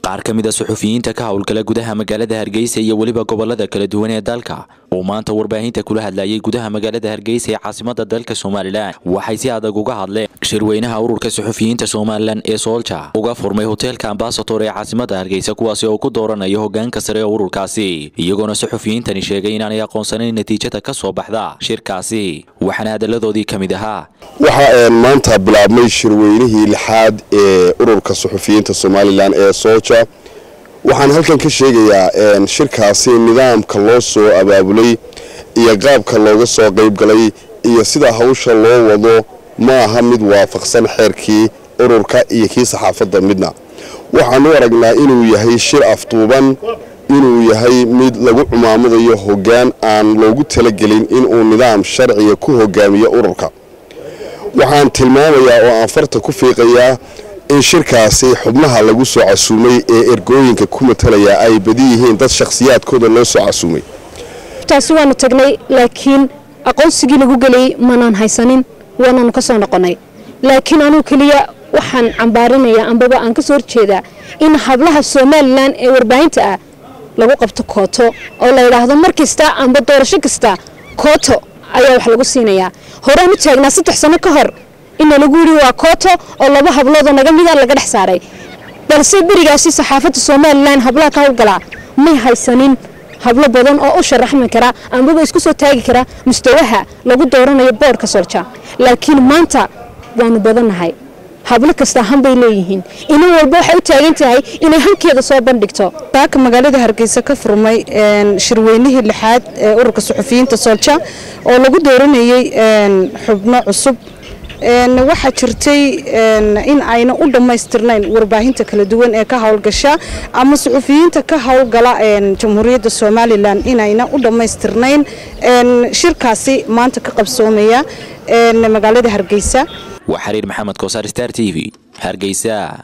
qaar ka mid a suxufiyiinta ka howlgala gudaha magaalada hargeysa iyo weliba gobolada kala duwan ee dalka uu maanta warbaahinta kula hadlayay gudaha magaalada hargeysa ee caasimada dalka somalilan waxay si adag uga hadleen shirweynaha ururka suxufiyiinta somalilan ee soolja uga furmay hoteelka ambasator ee caasimada hargeysa kuwaasi oo ku dooranayo hogaanka sare ee ururkaasi iyagoona suxufiyiintani sheegay inaanay aqoonsanayn natiijada ka soo baxda shirkaasi waxaana hadalladoodii ka mid ahaa waxaa maanta bilaabmay shirweynihii lixaad ee ururka suxufiyiinta somalilan ee sooja waxaan halkan ka sheegayaa shirkaasi nidaamka loo soo abaabulay iyo qaabka looga soo qaybgalay iyo sida hawsha loo wado ma aha mid waafaqsan xeerkii ururka iyo kii saxaafadda midna waxaan u aragnaa inuu yahay shir afduuban inuu yahay mid lagu cumaamadayo hoggaan aan loogu talagelin inuu nidaam sharciga ku hogaamiyo ururka waxaan tilmaamayaa oo aan farta ku fiiqayaa in shirkaasi xubnaha lagu soo casuumay ee ergooyinka ku matalaya ay badi yihiin dad shakhsiyaadkooda loo soo casuumay taasi waanu tagnay laakiin aqoonsigii lagu geliyey manaan haysanin waanaanu ka soo noqonnay laakiin anuu keliya waxaan cambaarinayaa ambaba aan ka soo horjeedaa in hablaha somalilan ee warbaahinta ah lagu qabto kooto oo la yidhaahdo mar kasta amba doorasho kasta kooto ayaa wax lagu siinayaa horaan u taagnaa saddex sano ka hor ina lagu yidhi waa kooto oo laba habloodoo naga mida laga dhex saaray balse berigaasi saxaafadda somalilan hablaha ka howlgalaa may haysanin hablo badan oo u sharaxmi kara ambaba isku soo taagi kara mustawaha lagu dooranayo boodhka solja laakiin maanta waanu badannahay hablo kasta hanbay leeyihiin inan walba waxay u taagan tahay inay hankeeda soo bandhigto baaka magaalada hargeysa ka furmay shirweynihii lixaad ee ururka suxufiyiinta soolja oo lagu dooranayey xubno cusub waxaa jirtay in ayna u dhammaystirnayn warbaahinta kala duwan ee ka howlgasha ama suxufiyiinta ka howlgala jamhuuriyadda somalilan inayna u dhammaystirnayn shirkaasi maanta ka qabsoomaya magaalada hargeysa waa xariir maxamed koosaar star t v hargeysa